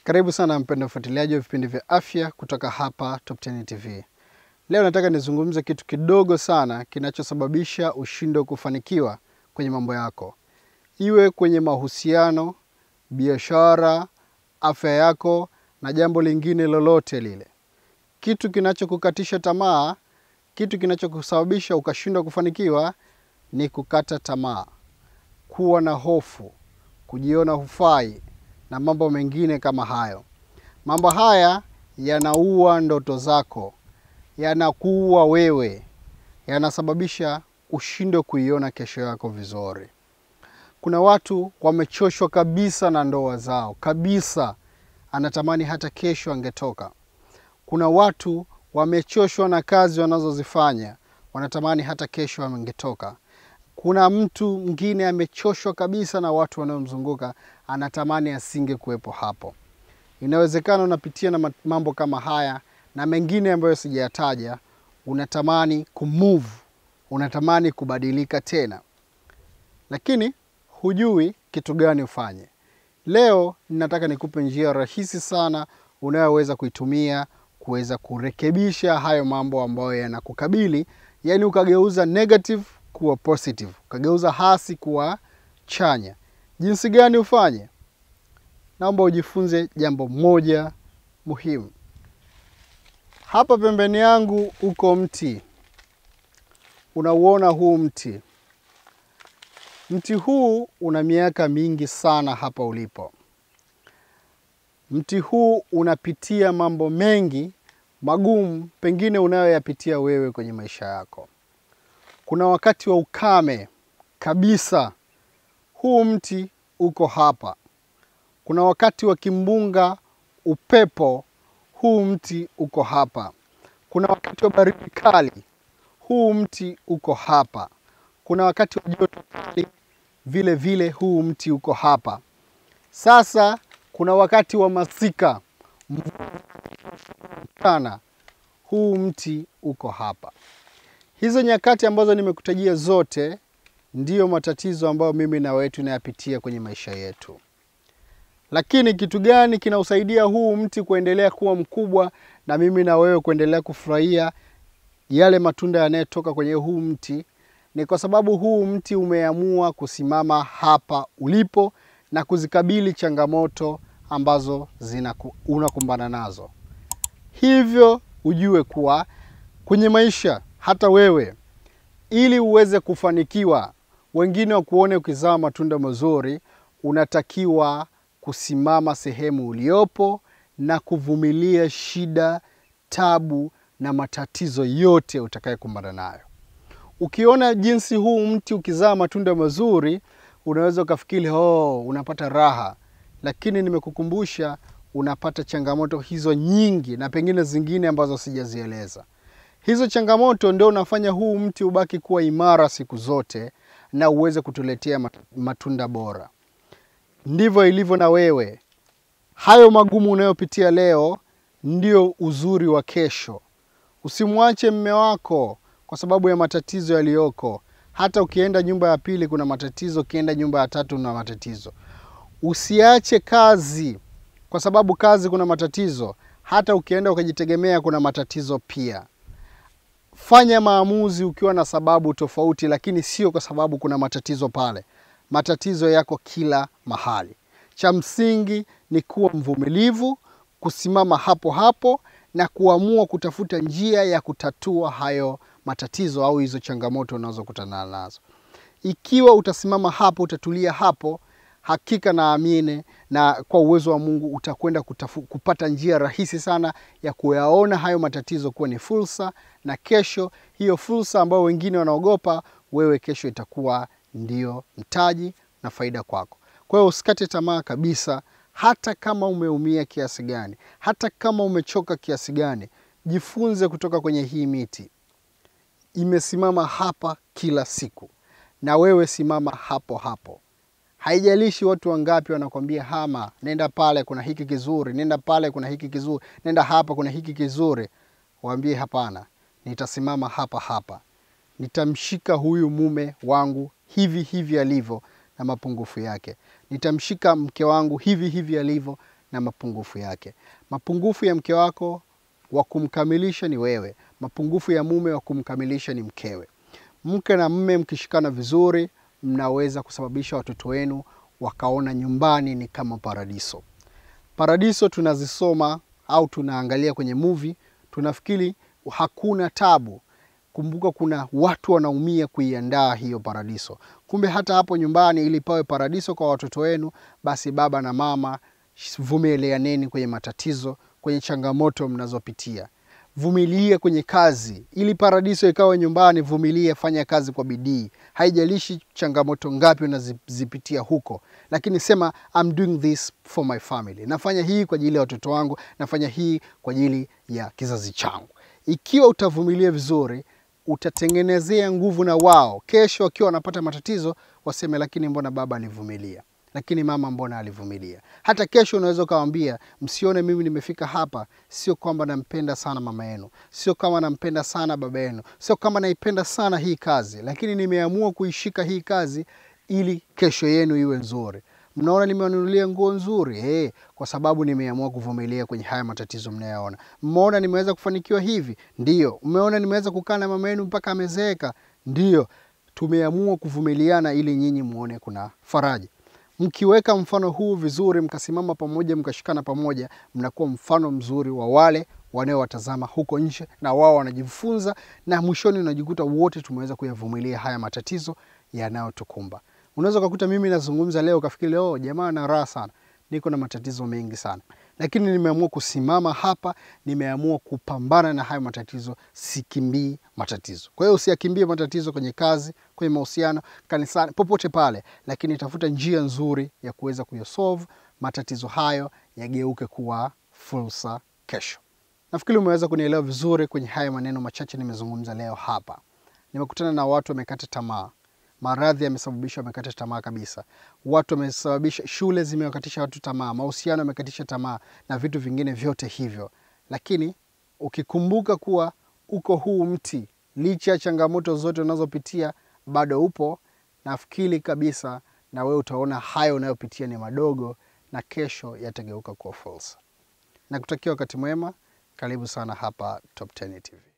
Karibu sana mpendwa mfuatiliaji wa vipindi vya afya kutoka hapa Top 10 TV. Leo nataka nizungumze kitu kidogo sana kinachosababisha ushindwe kufanikiwa kwenye mambo yako, iwe kwenye mahusiano, biashara, afya yako na jambo lingine lolote lile. Kitu kinachokukatisha tamaa, kitu kinachokusababisha ukashindwa kufanikiwa ni kukata tamaa, kuwa na hofu, kujiona hufai na mambo mengine kama hayo. Mambo haya yanaua ndoto zako, yanakuua wewe, yanasababisha ushindwe kuiona kesho yako vizuri. Kuna watu wamechoshwa kabisa na ndoa zao kabisa, anatamani hata kesho angetoka. Kuna watu wamechoshwa na kazi wanazozifanya, wanatamani hata kesho angetoka. Kuna mtu mwingine amechoshwa kabisa na watu wanaomzunguka, anatamani asinge kuwepo hapo. Inawezekana unapitia na mambo kama haya na mengine ambayo sijayataja. Unatamani kumove, unatamani kubadilika tena, lakini hujui kitu gani ufanye. Leo ninataka nikupe njia rahisi sana unayoweza kuitumia kuweza kurekebisha hayo mambo ambayo yanakukabili, yaani ukageuza negative kuwa positive, ukageuza hasi kuwa chanya. Jinsi gani ufanye? Naomba ujifunze jambo moja muhimu. Hapa pembeni yangu uko mti, unauona huu mti. Mti huu una miaka mingi sana hapa ulipo. Mti huu unapitia mambo mengi magumu, pengine unayoyapitia wewe kwenye maisha yako. Kuna wakati wa ukame kabisa, huu mti uko hapa. Kuna wakati wa kimbunga, upepo, huu mti uko hapa. Kuna wakati wa baridi kali, huu mti uko hapa. Kuna wakati wa joto kali, vile vile huu mti uko hapa. Sasa kuna wakati wa masika, mchana, huu mti uko hapa. Hizo nyakati ambazo nimekutajia zote ndiyo matatizo ambayo mimi na wewe tunayapitia kwenye maisha yetu. Lakini kitu gani kinausaidia huu mti kuendelea kuwa mkubwa na mimi na wewe kuendelea kufurahia yale matunda yanayotoka kwenye huu mti? Ni kwa sababu huu mti umeamua kusimama hapa ulipo na kuzikabili changamoto ambazo zinaku, unakumbana nazo. Hivyo ujue kuwa kwenye maisha hata wewe ili uweze kufanikiwa, wengine wakuone ukizaa matunda mazuri, unatakiwa kusimama sehemu uliopo na kuvumilia shida, tabu na matatizo yote utakayokumbana nayo. Ukiona jinsi huu mti ukizaa matunda mazuri, unaweza ukafikiri oh, unapata raha, lakini nimekukumbusha unapata changamoto hizo nyingi na pengine zingine ambazo sijazieleza. Hizo changamoto ndio unafanya huu mti ubaki kuwa imara siku zote na uweze kutuletea matunda bora. Ndivyo ilivyo na wewe. Hayo magumu unayopitia leo ndio uzuri wa kesho. Usimwache mme wako kwa sababu ya matatizo yaliyoko. Hata ukienda nyumba ya pili kuna matatizo, ukienda nyumba ya tatu kuna matatizo. Usiache kazi kwa sababu kazi kuna matatizo. Hata ukienda ukajitegemea kuna matatizo pia. Fanya maamuzi ukiwa na sababu tofauti, lakini sio kwa sababu kuna matatizo pale. Matatizo yako kila mahali. Cha msingi ni kuwa mvumilivu, kusimama hapo hapo na kuamua kutafuta njia ya kutatua hayo matatizo au hizo changamoto unazokutana nazo. Ikiwa utasimama hapo, utatulia hapo, hakika naamini na kwa uwezo wa Mungu utakwenda kupata njia rahisi sana ya kuyaona hayo matatizo kuwa ni fursa, na kesho hiyo fursa ambayo wengine wanaogopa, wewe kesho itakuwa ndio mtaji na faida kwako. Kwa hiyo usikate tamaa kabisa, hata kama umeumia kiasi gani, hata kama umechoka kiasi gani, jifunze kutoka kwenye hii miti. Imesimama hapa kila siku, na wewe simama hapo hapo. Haijalishi watu wangapi wanakwambia hama, nenda pale kuna hiki kizuri, nenda pale kuna hiki kizuri, nenda hapa kuna hiki kizuri. Waambie hapana, nitasimama hapa hapa, nitamshika huyu mume wangu hivi hivi alivyo na mapungufu yake, nitamshika mke wangu hivi hivi alivyo na mapungufu yake. Mapungufu ya mke wako wa kumkamilisha ni wewe, mapungufu ya mume wa kumkamilisha ni mkewe. Mke na mme mkishikana vizuri, mnaweza kusababisha watoto wenu wakaona nyumbani ni kama paradiso. Paradiso tunazisoma au tunaangalia kwenye movie, tunafikiri hakuna tabu. Kumbuka kuna watu wanaumia kuiandaa hiyo paradiso. Kumbe hata hapo nyumbani, ili pawe paradiso kwa watoto wenu, basi baba na mama, vumilianeni kwenye matatizo, kwenye changamoto mnazopitia. Vumilia kwenye kazi ili paradiso ikawe nyumbani. Vumilia, fanya kazi kwa bidii, haijalishi changamoto ngapi unazipitia huko, lakini sema I'm doing this for my family, nafanya hii kwa ajili ya watoto wangu, nafanya hii kwa ajili ya kizazi changu. Ikiwa utavumilia vizuri, utatengenezea nguvu na wao kesho wakiwa wanapata matatizo waseme, lakini mbona baba alivumilia lakini mama mbona alivumilia. Hata kesho unaweza ukawambia, msione mimi nimefika hapa, sio kwamba nampenda sana mama yenu, sio kama nampenda sana baba yenu, sio kama naipenda sana hii kazi, lakini nimeamua kuishika hii kazi ili kesho yenu iwe nzuri. Mnaona nimewanunulia nguo nzuri hey, kwa sababu nimeamua kuvumilia kwenye haya matatizo mnayoona. Mmeona nimeweza kufanikiwa hivi, ndiyo. Mmeona nimeweza kukaa na mama yenu mpaka amezeeka, ndiyo. Tumeamua kuvumiliana ili nyinyi muone kuna faraja. Mkiweka mfano huu vizuri, mkasimama pamoja, mkashikana pamoja, mnakuwa mfano mzuri wa wale wanaowatazama huko nje, na wao wanajifunza, na mwishoni unajikuta wote tumeweza kuyavumilia haya matatizo yanayotukumba. Unaweza ukakuta mimi nazungumza leo ukafikiri leo jamaa na raha sana, niko na matatizo mengi sana, lakini nimeamua kusimama hapa, nimeamua kupambana na haya matatizo, sikimbii matatizo. Kwa hiyo usiyakimbie matatizo kwenye kazi, kwenye mahusiano, kanisani, popote pale, lakini tafuta njia nzuri ya kuweza kuyasolve matatizo hayo, yageuke kuwa fursa kesho. Nafikiri umeweza kunielewa vizuri kwenye haya maneno machache nimezungumza leo hapa. Nimekutana na watu wamekata tamaa maradhi yamesababisha wamekata tamaa kabisa. Watu wamesababisha, shule zimewakatisha watu tamaa, mahusiano yamekatisha tamaa na vitu vingine vyote hivyo. Lakini ukikumbuka kuwa uko huu mti, licha ya changamoto zote unazopitia bado upo, nafikiri kabisa na wewe utaona hayo unayopitia ni madogo, na kesho yatageuka kuwa fursa. Nakutakia wakati mwema. Karibu sana hapa Top 10 TV.